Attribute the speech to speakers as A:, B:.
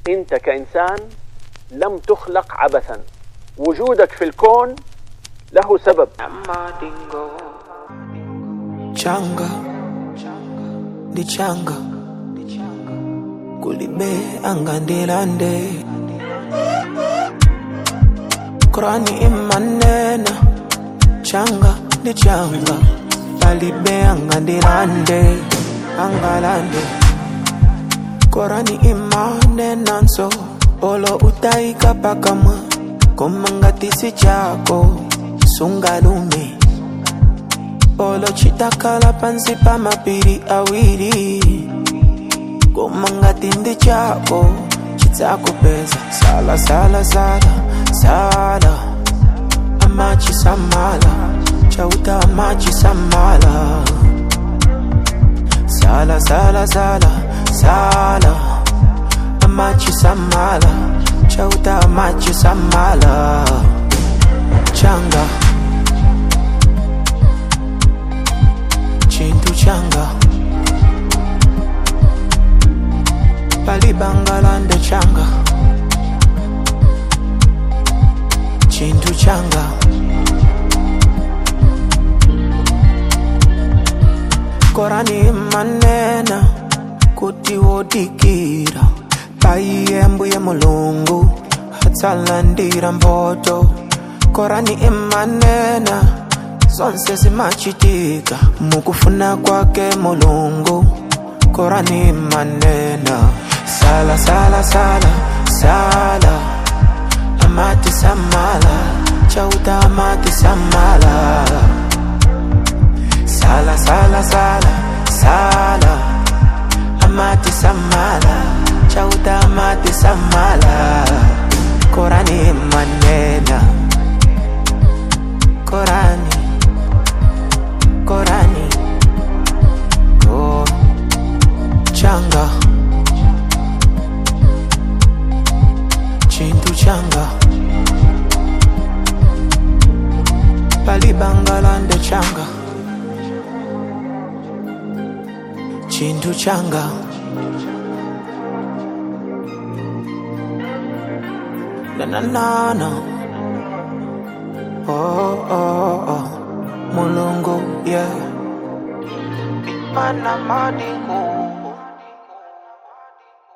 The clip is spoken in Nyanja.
A: انت كانسان لم تخلق عبثا وجودك في الكون له سبب
B: changa ndi changa kulibe angandilande Qurani imanena changa ndi changa palibe angandilande angalande Qurani imanena nso olo utaika pakamwa komangatisi chako sungalume olo chitakala pansi pa mapiri awiri komangatindi chako chitakupeza sala sala sala sala amachi samala chauta amachi samala sala sala sala sala amachi samala chauta amachi samala changa chintu changa palibangalande changa chintu changa korani manena kuti wodikira paiyembuye mulungu atsalandira mboto korani imanena zonse zimachitika mukufuna kwake mulungu korani manena sala sala sala sala amati samala chauta amati samala sala sala sala sala amati samala chauta amati samala korani manena korani korani oh changa chintu changa palibangalande changa chintu changa na na na na oh oh oh mulungu yeah mana madingu